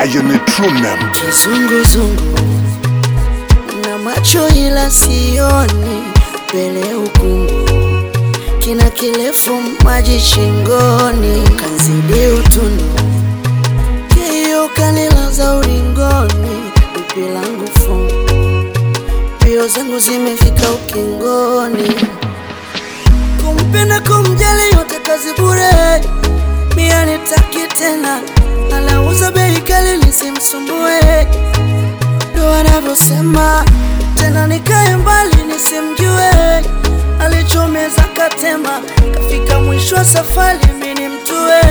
Lion True Name. Kizunguzungu na macho ila sioni mbele ukungu, kina kirefu maji shingoni, kanzidi utundu kio kanilaza ulingoni, pipi langu fungu, mbio zangu zimefika ukingoni, kumpenda kumjali yote kazi bure, mia nitaki tena, anauza bei kali nisimsumbue ndo anavyosema tena, nikae mbali nisimjue, alichomeza katema, kafika mwisho wa safari mimi mtue.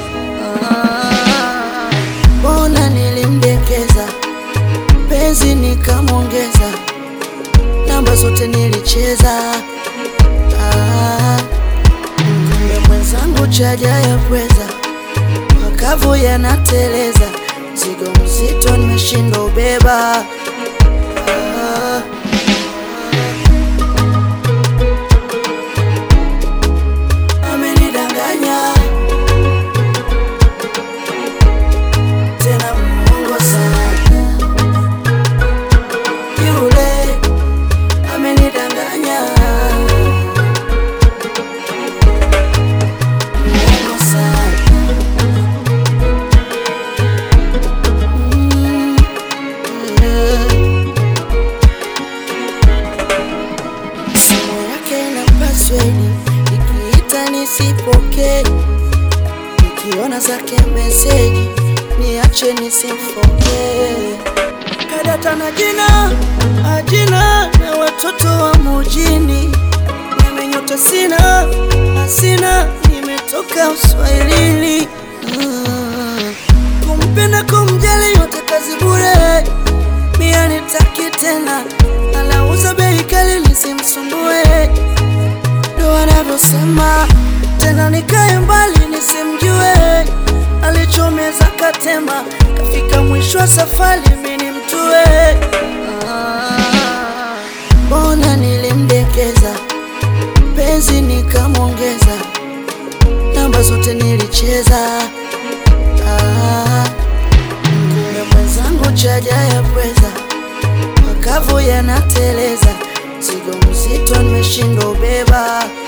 Ah, Mbona nilimdekeza penzi nikamwongeza, namba zote nilicheza. Ah, kumbe mwenzangu chaja ya pweza makavu yanateleza, mzigo mzito nimeshindwa ubeba. Ah, amenidanganya tena, Mungu sana yule amenidanganya Mungu sana Mm, yeah. Simu yake na password, nikiita nisipokee, nikiona zake meseji niache nisimfokee. Kadata na jina ajina na watoto wa mujini, nimenyota sina asina, nimetoka uswahilini. Mm. Kumpenda kumjali yote kazi bure, mia nitaki tena, anauza bei kali nisimsumbue, ndo anavyosema tena, nikae mbali nisimjue, alichomeza katema, kafika mwisho wa safari mimi mtue. Ah, Mbona nilimdekeza penzi nikamwongeza, namba zote nilicheza. Ah, kumbe mwenzangu chaja ya pweza, makavu yanateleza, mzigo mzito nimeshindwa ubeba.